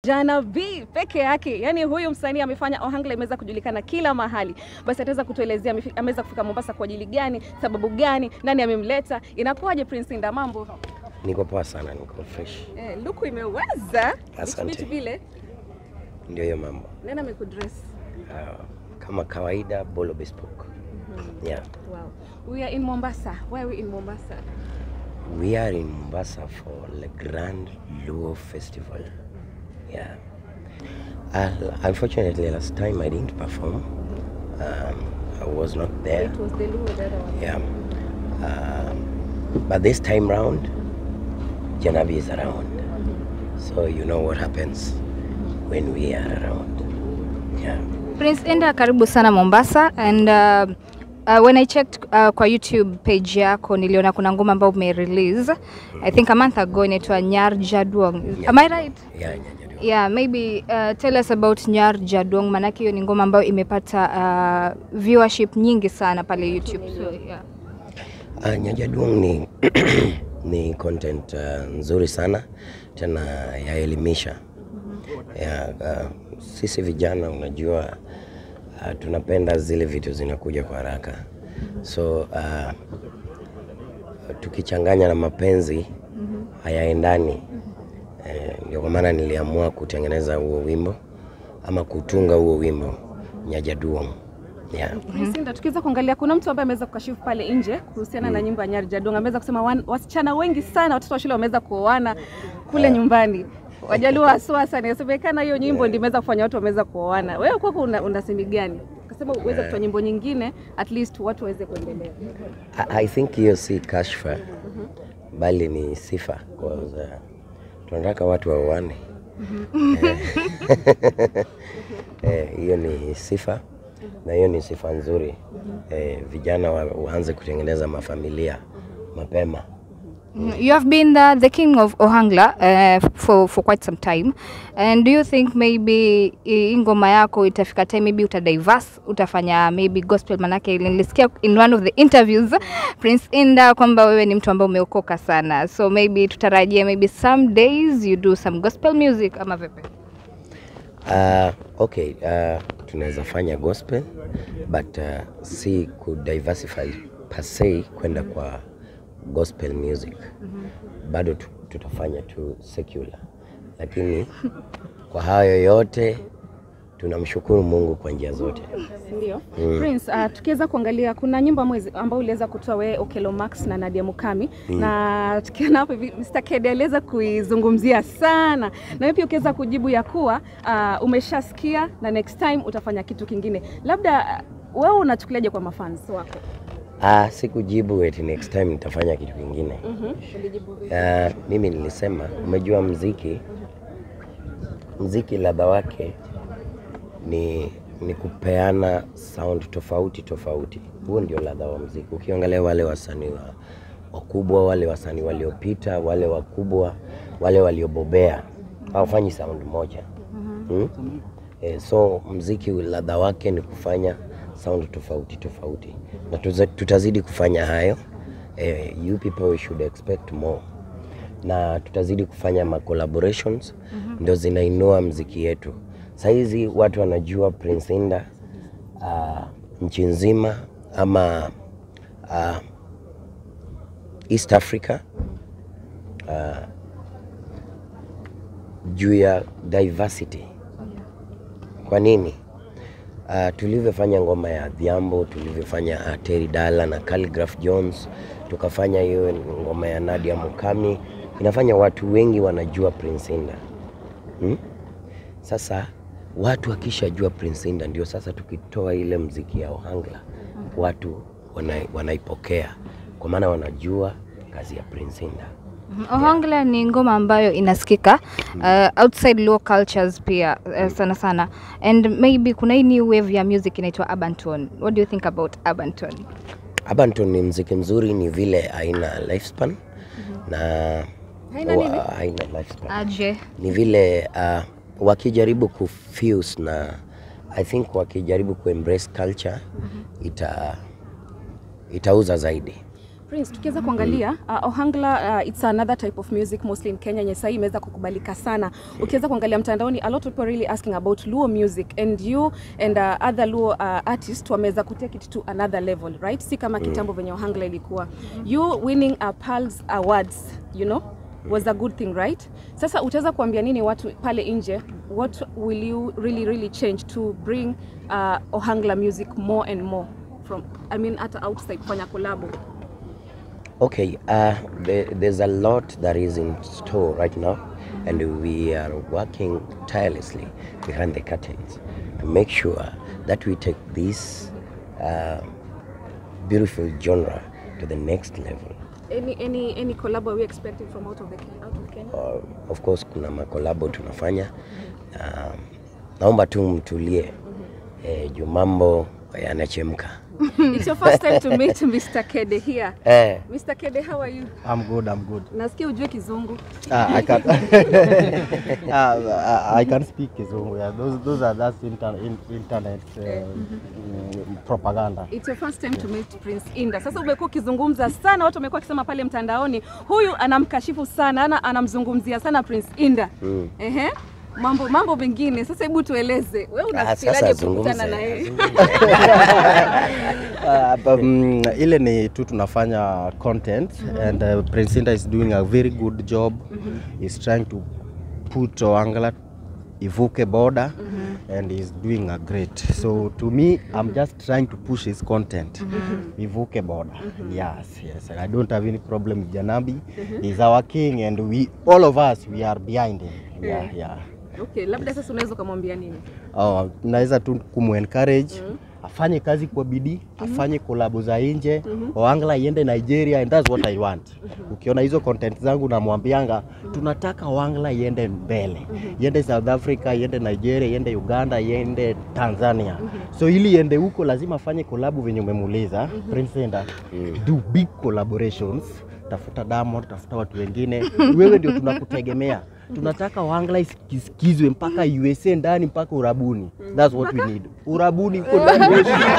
Jana B peke yake. Yani huyu msanii amefanya Ohangla imeweza kujulikana kila mahali. Basi ataweza kutuelezea amefi- ameweza kufika Mombasa kwa ajili gani, sababu gani, nani amemleta, inakuwaje Prince Inda, mambo? Niko poa sana, niko fresh. Eh, luku imeweza Asante. Bichi bichi vile Ndio hiyo mambo. nani amekudress? Uh, kama kawaida Bolo Bespoke. Yeah. Wow. We are in Mombasa. Why are we in Mombasa? We are in Mombasa for the Grand Luo Festival. Yeah. Uh, unfortunately, last time I didn't perform. Um, I was not there. It was the Luo the other one. Yeah. Um, but this time round, Janabi is around. So you know what happens when we are around. Yeah. Prince Inda, karibu sana Mombasa and uh, uh, when I checked uh, kwa YouTube page yako niliona kuna ngoma ambayo ume release I think a month ago inaitwa Nyar Jadwong. Am I right? Yeah, yeah, yeah. Yeah, maybe uh, tell us about Nyar Jadwong manake hiyo ni ngoma ambayo imepata uh, viewership nyingi sana pale YouTube. So, yeah. Uh, Nyajaduong ni, ni content uh, nzuri sana tena yaelimisha ya, uh, sisi vijana unajua uh, tunapenda zile vitu zinakuja kwa haraka so uh, tukichanganya na mapenzi hayaendani eh, ndio kwa maana niliamua kutengeneza huo wimbo ama kutunga huo wimbo Nyajaduong yeah. Prince Inda, tukiweza kuangalia kuna mtu ambaye ameweza kukashifu pale nje kuhusiana na nyimbo ya Nyar Jadong. Ameweza kusema wan, wasichana wengi sana watoto wa shule wameweza kuoana kule nyumbani. Wajaluo haswa sana. Inasemekana hiyo nyimbo ndio imeweza kufanya watu wameweza kuoana. Wewe kwako una, unasemi gani? Kasema uweze kutoa nyimbo nyingine at least watu waweze kuendelea. I, I think hiyo si kashfa bali ni sifa kwanza. Tunataka watu waoane. Eh, hiyo ni sifa na hiyo ni sifa nzuri. Eh, vijana wa, waanze kutengeneza mafamilia mapema. You have been the, the king of Ohangla uh, for, for quite some time and do you think maybe hii ngoma yako itafika time maybe utadiverse utafanya maybe gospel manake nilisikia in one of the interviews Prince Inda kwamba wewe ni mtu ambaye umeokoka sana so maybe tutarajie maybe some days you do some gospel music ama vipi? Uh, okay, uh, tunaweza fanya gospel but uh, si kudiversify per se kwenda kwa gospel music. Bado tu, tutafanya tu secular, lakini kwa hayo yote tunamshukuru Mungu kwa njia zote. Ndio. Prince, uh, tukiweza kuangalia kuna nyimbo mwezi ambao uliweza kutoa wewe Okelo Max na Nadia Mukami na tukiona hapo hivi Mr. Kedi aliweza kuizungumzia sana na wewe pia ukiweza kujibu ya kuwa uh, umeshasikia na next time utafanya kitu kingine. Labda uh, wewe unachukuliaje kwa mafans wako? Ah, sikujibu eti next time nitafanya kitu kingine. Ulijibu vipi? Uh, mimi nilisema, umejua mziki, mziki ladha wake ni, ni kupeana sound tofauti tofauti. Huo ndio ladha wa mziki. Ukiangalia wale wasanii wa, wakubwa, wale wasanii waliopita, wale wakubwa, wale waliobobea hawafanyi sound moja hmm? Eh, so mziki ladha wake ni kufanya sound tofauti tofauti, na tuza- tutazidi kufanya hayo. Eh, you people should expect more na tutazidi kufanya ma collaborations ndio zinainua mziki yetu. Saizi watu wanajua Prince Inda uh, nchi nzima ama uh, East Africa uh, juu ya diversity. Kwa nini? Uh, tulivyofanya ngoma ya Dhiambo, tulivyofanya uh, Terry Dala na Calligraph Jones, tukafanya hiyo ngoma ya Nadia Mukami, inafanya watu wengi wanajua Prince Inda hmm? Sasa watu wakishajua Prince Inda, ndio sasa tukitoa ile mziki ya Ohangla watu wana, wanaipokea kwa maana wanajua kazi ya Prince Inda. Ohangla ni ngoma ambayo inasikika uh, outside low cultures pia uh, sana sana and maybe kuna hii new wave ya music inaitwa urban tone. What do you think about urban tone? Abanton ni mziki mzuri, ni vile haina lifespan na Haina nini? wa- haina lifespan. Aje. Ni vile uh, wakijaribu kufuse na I think wakijaribu kuembrace culture ita itauza zaidi. Prince, tukiweza kuangalia uh, Ohangla uh, it's another type of music mostly in Kenya yenye sahii imeweza kukubalika sana. Ukiweza kuangalia mtandaoni a lot of people really asking about Luo music and you and uh, other Luo uh, artists wameweza kutake it to another level, right? Si kama kitambo venye Ohangla ilikuwa. You winning a Pulse Awards, you know? was a good thing right sasa utaweza kuambia nini watu pale nje what will you really really change to bring uh, ohangla music more and more from i mean hata outside kufanya kolabo Okay, uh, there, there's a lot that is in store right now, and we are working tirelessly behind the curtains to make sure that we take this uh, beautiful genre to the next level. any any any collabo are we expecting from out of the Ken- out of Kenya Uh, of course, kuna makolabo tunafanya. Um, naomba tu mtulie eh, juu mambo yanachemka. it's your first time to meet Mr. Kede here Eh, Mr. Kede how are you I'm good, I'm good. nasikia ujue kizungu Uh, I can uh, I can speak Kizungu. Yeah. Those those are that's inter, in, internet uh, mm, propaganda. It's your first time to meet Prince Inda. Sasa umekuwa ukizungumza sana, watu wamekuwa wakisema pale mtandaoni, huyu anamkashifu sana, ana anamzungumzia sana Prince Inda. mm. Ehe. Mambo mambo mengine. Sasa hebu tueleze. Wewe Ah, sasa unafikiaje kukutana zungumze, na yeye? Uh, um, ile ni tu tunafanya content and uh, Prince Inda is doing a very good job. He's trying to put Oangla ivuke border and he's doing a great. So to me, I'm just trying to push his content. Ivuke border. Yes, yes. And I don't have any problem with Janabi. He's our king and we all of us we are behind him. Yeah, yeah. Okay, labda sasa unaweza ukamwambia nini? Oh, naweza tu kumu-encourage afanye kazi kwa bidii, afanye kolabo za nje, Oangla iende Nigeria and that's what I want. Ukiona hizo content zangu namwambianga tunataka Oangla iende mbele, iende South Africa, iende Nigeria, iende Uganda, iende Tanzania. So ili iende huko lazima afanye kolabo venye umemuuliza Prince Inda, do big collaborations tafuta Diamond, tafuta watu wengine, wewe ndio tunakutegemea. Tunataka Ohangla isikizwe mpaka USA ndani mpaka Urabuni. That's what we need. Urabuni uko ndani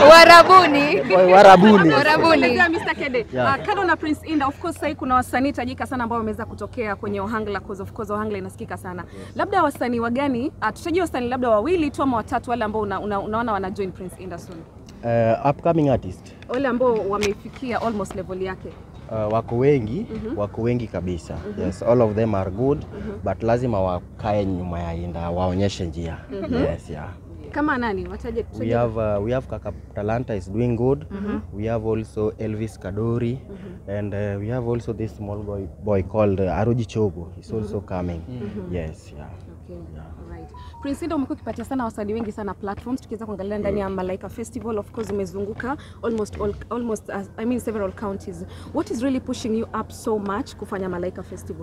Warabuni. Warabuni. Warabuni. Elezea Mr. Kede. Yeah. Uh, kando na Prince Inda, of course sasa kuna wasanii tajika sana ambao wameweza kutokea kwenye Ohangla cause of course Ohangla inasikika sana. Labda wasanii wagani? Uh, tutajua wasanii labda wawili tu ama watatu wale ambao una, una, unaona wana join Prince Inda soon. Uh, upcoming artist Wale ambao wamefikia almost level yake. uh, wako wengi wako wengi kabisa yes all of them are good but lazima wakae nyuma ya Inda waonyeshe njia yes yeah Kama nani? Wataje we tutaje- have uh, we have Kaka Talanta is doing good we have also Elvis Kadori and uh, we have also this small boy boy called uh, Aroji Chogo he's also coming yes yeah Okay. Alright. Prince Inda umekuwa ukipatia sana wasanii wengi sana platforms tukiweza kuangalia ndani ya Malaika Festival of course umezunguka almost all, almost uh, I mean several counties. What is really pushing you up so much kufanya Malaika Festival?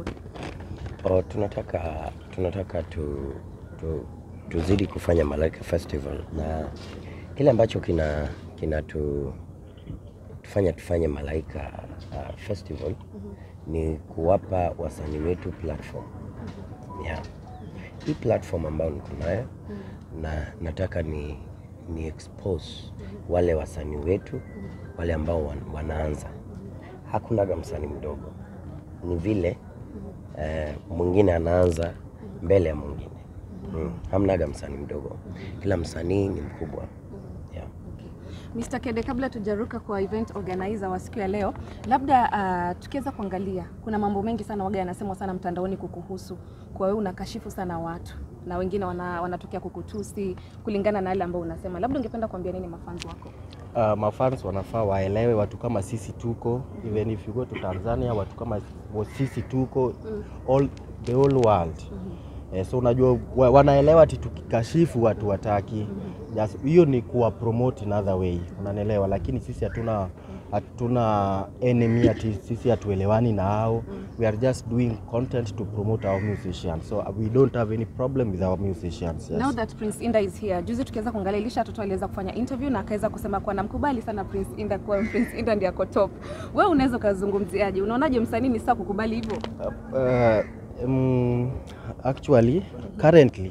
Oh, tunataka tunataka tu, tu, tuzidi kufanya Malaika Festival na kile ambacho kina kina tu, tufanya tufanye Malaika uh, Festival ni kuwapa wasanii wetu platform yeah. Hii platform ambayo niko nayo na nataka ni, ni expose wale wasanii wetu wale ambao wan, wanaanza. Hakunaga msanii mdogo, ni vile eh, mwingine anaanza mbele ya mwingine mm. Hamnaga msanii mdogo, kila msanii ni mkubwa yeah. Mr. Kede, kabla tujaruka kwa event organizer wa siku ya leo, labda uh, tukiweza kuangalia, kuna mambo mengi sana waga yanasemwa sana mtandaoni kukuhusu, kwa wewe unakashifu sana watu na wengine wana, wanatokea kukutusi kulingana na yale ambayo unasema. Labda ungependa kuambia nini mafanzi wako? uh, mafans wanafaa waelewe watu kama sisi tuko even if you go to Tanzania watu kama sisi tuko all, the whole world eh, so unajua wa, wanaelewa ati tukikashifu watu wataki Just- hiyo ni kuwa promote in other way unanielewa lakini sisi hatuna hatuna enemy ati sisi hatuelewani na hao we are just doing content to promote our musicians so we don't have any problem with our musicians yes. Now that Prince Inda is here, juzi tukiweza kuangalia Elisha Toto aliweza kufanya interview na akaweza kusema kuwa namkubali sana Prince Inda, kuwa Prince Inda ndiye ako top. Wewe unaweza ukazungumziaje? Unaonaje msanii ni sawa kukubali hivyo? Uh, um, actually currently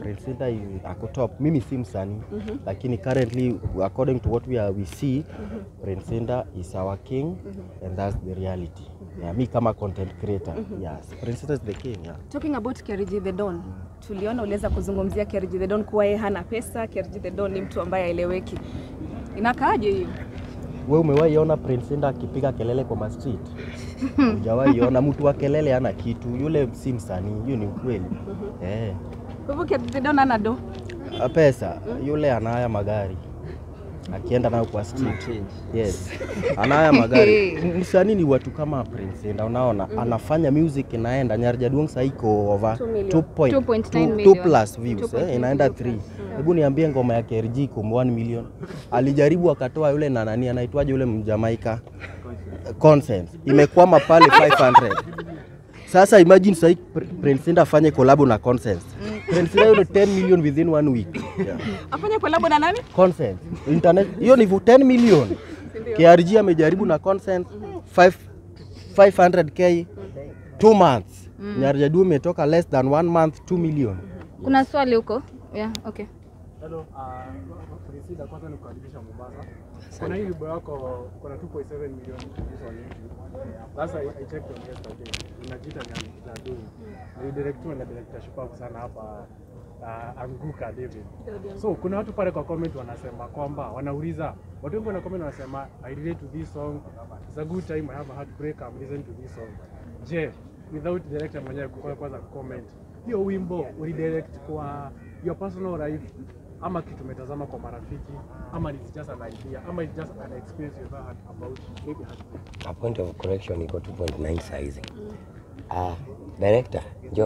Prince Indah is- ako top. Mimi si msanii lakini currently according to what we, are, we see Prince Indah is our king and that's the reality. Yeah, mi kama content creator yes, Prince Indah is the king yeah. Talking about Keriji the Don, tuliona uliweza kuzungumzia Keriji the Don kuwa yeye hana pesa. Keriji the Don ni mtu ambaye haeleweki. Inakaaje hiyo? We umewahi ona Prince Indah akipiga kelele kwa street? Hujawahi ona mtu wa kelele hana kitu, yule si msanii, hiyo ni ukweli. Eh. Kwa hivyo Keriji the Don hana do. Ah, Pesa yule anaya magari akienda nayo kwa street. Yes. Anaya magari. M- Msanii ni watu kama Prince Indah, unaona anafanya music inaenda. Nyarjaduong sasa iko over 2 million. 2.9 2 million. plus views eh, inaenda 3. Hebu niambie ngoma ya KRG iko 1 million. Alijaribu akatoa yule na nani anaitwaje yule Mjamaika Consent. Imekwama pale 500. Sasa imagine sasa Prince Indah afanye collab na Consent. Prince Indah yule 10 million within one week. Yeah. Afanye collab na nani? Consent. Internet hiyo ni 10 million. KRG amejaribu na Consent 5 500k 2 months. Nyarjadu imetoka less than one month 2 million. Kuna swali huko? Yeah, okay. Hello, uh, Priscilla, kwanza ni kukaribisha Mombasa. Kuna hii wimbo yako kuna 2.7 million views on YouTube. Sasa I, I checked on yesterday. Unajiita ni Nadu. Ni director na director shupavu sana hapa uh, Anguka David. So kuna watu pale kwa comment wanasema kwamba wanauliza watu wengi wana comment wanasema I relate to this song. It's a good time I have a heartbreak I'm listening to this song. Je, without director mwenyewe kwa kwanza comment. Hiyo wimbo ulidirect kwa your personal life ama kitu umetazama kwa marafiki ama it's just an idea ama it's just an experience you've had about maybe heartbreak. A point of correction iko 2.9 size. Ah, director, njoo.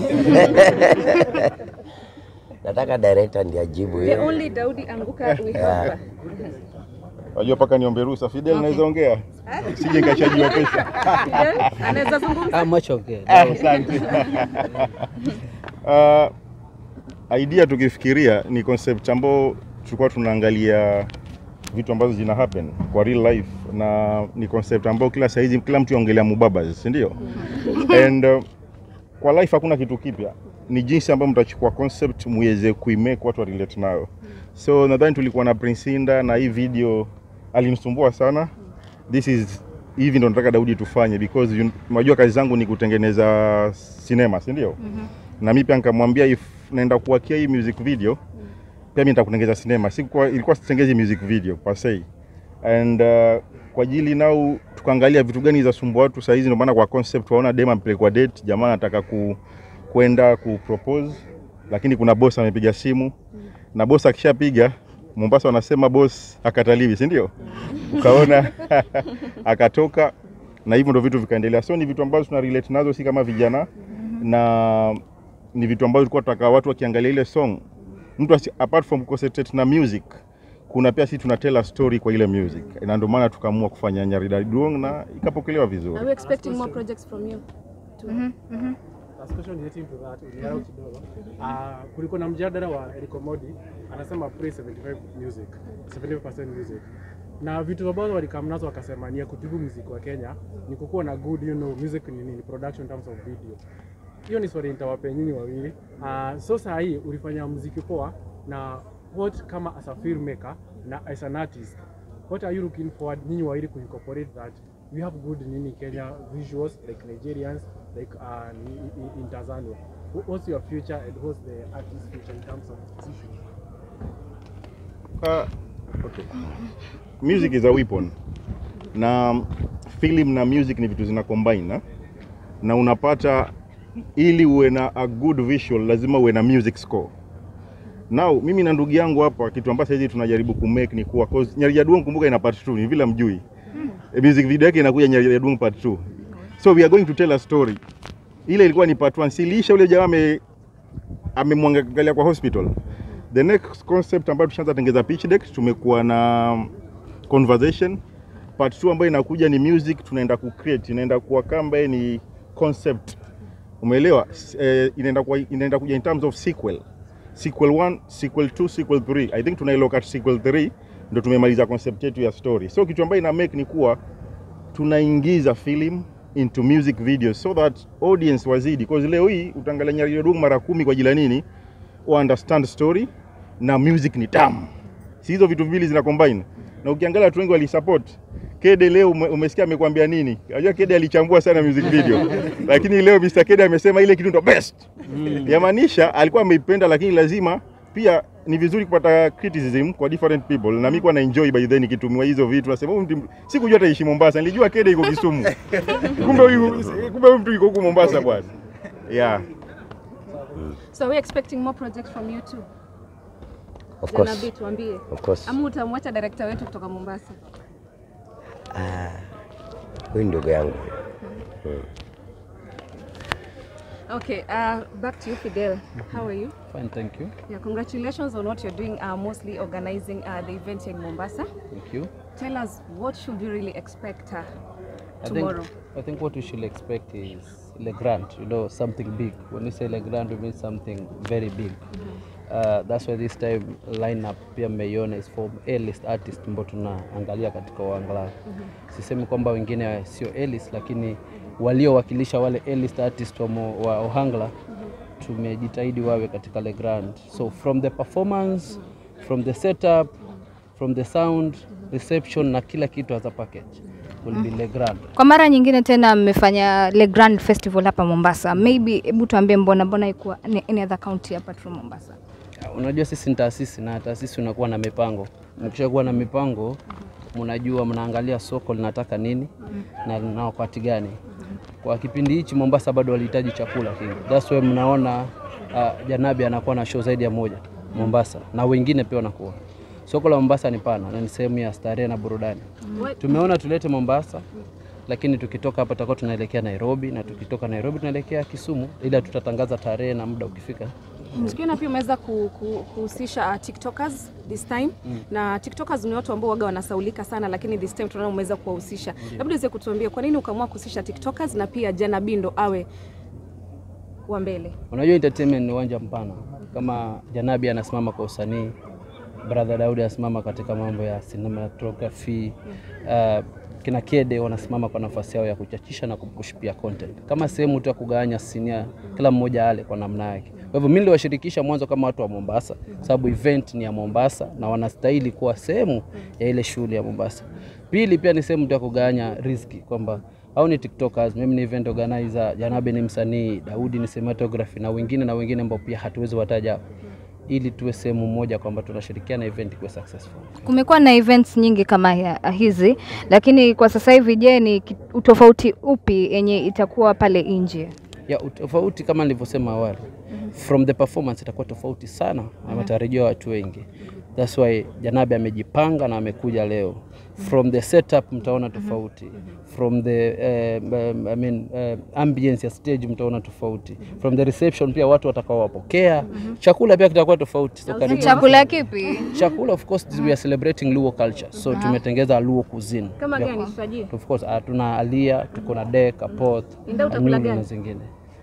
Nataka director ndiye ajibu The hiyo. only Daudi Anguka we have. Wajua paka niombe ruhusa. Fidel, naweza ongea? Sije nikashajua pesa. Fidel, Anaweza zungumza. Ah, much okay. Asante. Uh, idea tukifikiria ni concept ambao tulikuwa tunaangalia vitu ambazo zina happen kwa real life na ni concept ambao kila saizi kila mtu yaongelea mubabas, si ndio? And uh, kwa life hakuna kitu kipya, ni jinsi ambavyo mtachukua concept muweze kuimake watu wa relate nayo. So nadhani tulikuwa na Prince Indah na hii video alinisumbua sana. This is hivi ndo nataka Daudi tufanye because you- unajua kazi zangu ni kutengeneza sinema, si ndio? Na mimi pia nikamwambia if naenda kuwakia hii music video pia mimi nitakutengeneza sinema. Sikuwa ilikuwa sitengezi music video per se. And uh, kwa ajili nao tukaangalia vitu gani za sumbua watu saa hizi, ndio maana kwa concept waona dem ampelekwa date, jamaa anataka ku, kwenda ku propose, lakini kuna boss amepiga simu na boss akishapiga Mombasa wanasema boss akataliwi, si ndio? Ukaona akatoka na hivyo ndo vitu vikaendelea. So ni vitu ambazo tuna relate nazo, si kama vijana na ni vitu ambazo tulikuwa tunataka watu wakiangalia ile song, mtu asi, apart from concentrate na music, kuna pia sisi tunatell a story kwa ile music, na ndio maana tukaamua kufanya Nyarida Duong na ikapokelewa vizuri. Are we expecting more projects from you? Last question relating to that, uliarau kidogo. Uh, kulikuwa na mjadala wa Eric Modi anasema praise 75 music, 75% music. Na vitu ambazo walikam nazo wakasema ni ya kutibu muziki wa Kenya ni kukuwa na good you know, music ni nini, production in terms of video. Hiyo ni swali nitawapea nyinyi wawili. Uh, so saa hii ulifanya muziki poa na what kama as a filmmaker na as an artist what are you looking forward nyinyi wawili kuincorporate that we have good nini Kenya visuals like Nigerians like uh, in, in, in Tanzania Wh- what's your future and what's the artist future in terms of musicians Uh, okay. Music is a weapon na film na music ni vitu zina combine na, na unapata ili uwe na a good visual lazima uwe na music score. Now mimi na ndugu yangu hapa kitu ambacho hizi tunajaribu kumake ni kuwa cause Nyarija Duong kumbuka ina part 2 ni vile mjui. E, music video yake inakuja Nyarija Duong part 2. So we are going to tell a story. Ile ilikuwa ni part 1. Silisha ule jamaa ame amemwangalia kwa hospital. The next concept ambayo tushaanza tengeza pitch deck, tumekuwa na conversation. Part 2 ambayo inakuja ni music, tunaenda ku create, inaenda kuwa kamba ni concept. Umeelewa? S- Eh, inaenda kuwa inaenda kuja in terms of sequel. Sequel 1, sequel 2, sequel 3. I think tunailock at sequel 3 ndio tumemaliza concept yetu ya story. So kitu ambayo ina make ni kuwa tunaingiza film into music videos so that audience wazidi because leo hii utaangalia Nyarira Dung mara kumi kwa ajili ya nini wa understand story na music ni tamu. Si hizo vitu viwili zina combine. Na ukiangalia watu wengi walisupport Kede leo ume, umesikia amekwambia nini? Unajua Kede alichambua sana music video. lakini leo Mr. Kede amesema ile kitu ndo best. Yamaanisha alikuwa ameipenda lakini lazima pia ni vizuri kupata criticism kwa different people na mimi kwa na enjoy by then nikitumiwa hizo vitu nasema huyu mtu sikujua ataishi Mombasa nilijua Kede iko Kisumu kumbe huyu kumbe huyu mtu yuko huko Mombasa bwana yeah So are we expecting more projects from you too? Of course. Janabi, tuambie. Of course. Ama utamwacha director wetu kutoka Mombasa? Huyu ndugu yangu. Okay, uh, back to you Fidel. How are you? Fine, thank you. Yeah, congratulations on what you're doing, uh, mostly organizing uh, the event here in Mombasa. Thank you. Tell us, what should we really expect uh, I tomorrow? think, I think what we should expect is Le Grand, you know, something big. When we say Le Grand, we mean something very big. Uh, that's why this time lineup pia mmeiona is from A-list artist ambao tunaangalia katika Uangala. Sisemi kwamba wengine sio A-list, lakini waliowakilisha wale A-list artist wa, mo- wa Ohangla tumejitahidi wawe katika Le Grand. So from the performance, from the setup, from the sound, reception na kila kitu as a package will be Le Grand. Kwa mara nyingine tena mmefanya Le Grand Festival hapa Mombasa. Maybe hebu tuambie mbona mbona ikuwa any any other county apart from Mombasa? Unajua sisi ni taasisi na taasisi unakuwa na mipango. Mkishakuwa na mipango, mnajua mnaangalia soko linataka nini na na wakati gani. Kwa kipindi hichi Mombasa bado walihitaji chakula kingi. That's why mnaona uh, Janabi anakuwa na show zaidi ya moja Mombasa na wengine pia wanakuwa. Soko la Mombasa ni pana na ni sehemu ya starehe na burudani. What- Tumeona tulete Mombasa, lakini tukitoka hapa tutakuwa tunaelekea Nairobi na tukitoka Nairobi tunaelekea Kisumu, ila tutatangaza tarehe na muda ukifika. Tukiona pia umeweza ku- ku- kuhusisha uh, TikTokers this time na TikTokers ni watu ambao waga wanasaulika sana, lakini this time tunaona umeweza kuwahusisha. Labda uweze kutuambia kwa nini ukaamua kuhusisha TikTokers na pia Jana Bindo awe wa mbele? Unajua entertainment ni uwanja mpana. Kama Janabi anasimama kwa usanii, brother Daudi anasimama katika mambo ya cinematography, uh, kina Kede wanasimama kwa nafasi yao ya kuchachisha na kupush pia content, kama sehemu tu ya kugawanya sinia, kila mmoja ale kwa namna yake. Kwa hivyo mimi niliwashirikisha mwanzo kama watu wa Mombasa, sababu event ni ya Mombasa na wanastahili kuwa sehemu ya ile shughuli ya Mombasa. Pili pia ni sehemu tu ya kugawanya riziki kwamba au ni tiktokers, mimi ni event organizer, Janabe ni msanii, Daudi ni cinematography na wengine na wengine ambao pia hatuwezi wataja hapa, ili tuwe sehemu moja kwamba tunashirikiana event kuwe successful. Kumekuwa na events nyingi kama ya- hizi, lakini kwa sasa hivi, je, ni ki- utofauti upi yenye itakuwa pale nje? ya utofauti kama nilivyosema awali from the performance itakuwa tofauti sana na matarajio ya watu wengi that's why Janabi amejipanga na amekuja leo from the setup mtaona tofauti from the uh, um, I mean, uh, ambience ya stage mtaona tofauti from the reception pia watu watakaowapokea chakula pia kitakuwa tofauti so karibu Chakula kipi? chakula of course we are celebrating Luo culture so tumetengeza Luo cuisine Kama Yeah. gani tutajie? of course uh, tuna alia tuko na dek apoth Inda utakula anyunyu na gani? zingine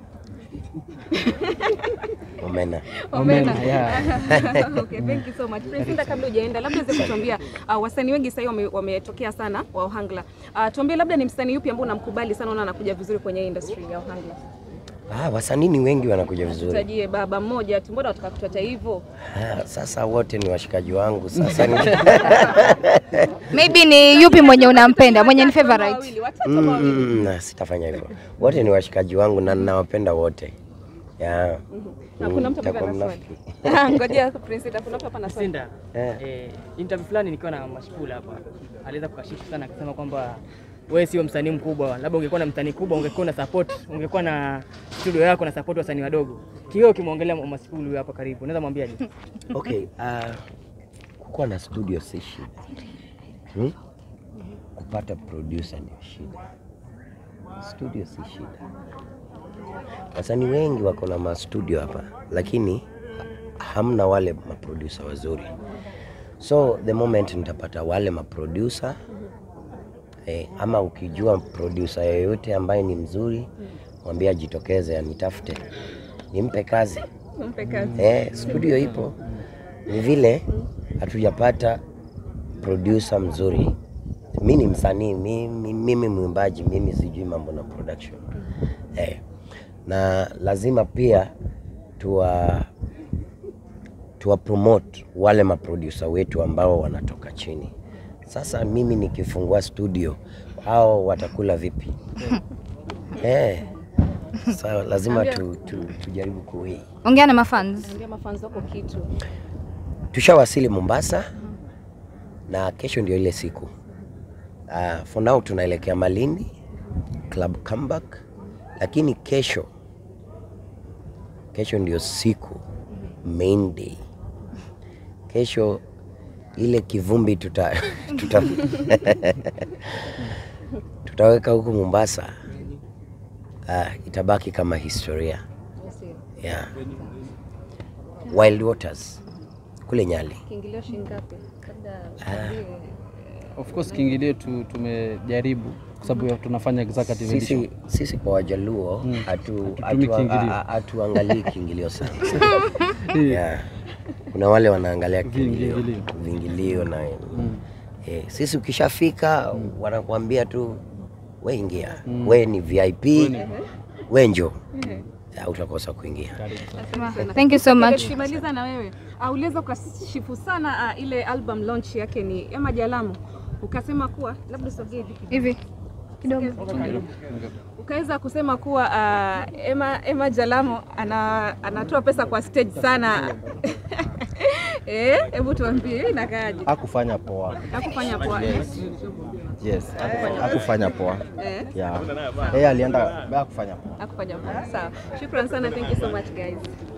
Omena. Omena, yeah. okay, thank you so much. Prince Inda, kabla hujaenda, labda uweze kutuambia uh, wasanii wengi sasa hivi wame- wametokea sana wa Ohangla. Uh, tuambie labda ni msanii yupi ambao unamkubali sana, unaona anakuja vizuri kwenye industry ya Ohangla? Ah, wasanii ni wengi wanakuja vizuri. Tutajie baba mmoja tu, mbona wataka kutuacha hivyo? Ah, sasa wote ni washikaji wangu. Sasa ni Maybe ni yupi mwenye unampenda, mwenye ni Watatu ama favorite? wawili, watatu ama mm, wawili. mm, na sitafanya hivyo. Wote ni washikaji wangu na ninawapenda wote. Yeah. Na kuna mtu ambaye Nitakuwa ana swali. mnafiki. Ngojea Prince Inda, kuna mtu hapa na swali. Sinda, Eh. eh, interview fulani nikiwa na Mashpula hapa aliweza kukashifu sana akisema kwamba wewe sio msanii mkubwa, labda ungekuwa na msanii kubwa ungekuwa na support, ungekuwa na studio yako na support wasanii wadogo. Kioo kimwongelea Mashpula huyo hapa karibu, unaweza mwambia nini? Okay, uh, kukuwa na studio si shida hmm? Kupata producer ndio shida, studio si shida. Wasanii wengi wako na mastudio hapa, lakini hamna wale maproducer wazuri. So the moment nitapata wale maproducer eh, ama ukijua producer yoyote ambaye ni mzuri, mwambie ajitokeze anitafute, nimpe kazi. Mpe kazi. Eh, studio ipo, ni vile hatujapata producer mzuri. Mi ni msanii, mimi, mimi mwimbaji, mimi sijui mambo na production eh, na lazima pia tuwa tuwapromote wale maproducer wetu ambao wanatoka chini. Sasa mimi nikifungua studio, hao watakula vipi? eh, so lazima tu, tu, tujaribu kuwei. Ongea na mafans. Ongea mafans wako kitu. Tushawasili Mombasa na kesho ndio ile siku. Uh, for now tunaelekea Malindi Club Comeback, lakini kesho kesho ndio siku main day. Kesho ile kivumbi tuta, tuta tutaweka huku Mombasa. Uh, itabaki kama historia yeah. Wild Waters kule Nyali. Kiingilio shilingi ngapi? Labda Of course kiingilio tu, tumejaribu kwa sababu ya- tunafanya executive edition. Sisi, sisi kwa Wajaluo hatu- Hatutumi hatu- kiingilio. a- a- hatuangalii kiingilio sana yeah. Kuna wale wanaangalia kiingilio Viingilio. viingilio na eh, sisi ukishafika wanakuambia tu we ingia, we ni VIP, we njo utakosa kuingia. Thank you so much. Tukimaliza na wewe, uh, uliweza ukashifu sana uh, ile album launch yake ni Emma Jalamo, ukasema kuwa labda usogee hivi kidogo. Hivi kidogo. ukaweza kusema kuwa uh, Emma, Emma Jalamo ana, anatoa pesa kwa stage sana. Eh, hebu tuambie hii inakaaje? Hakufanya poa. Hakufanya poa. Yes, hakufanya, hakufanya poa. Eh, Yeah. Yeye alienda hakufanya poa. hakufanya poa. Sawa. Shukran sana. Thank you so much guys.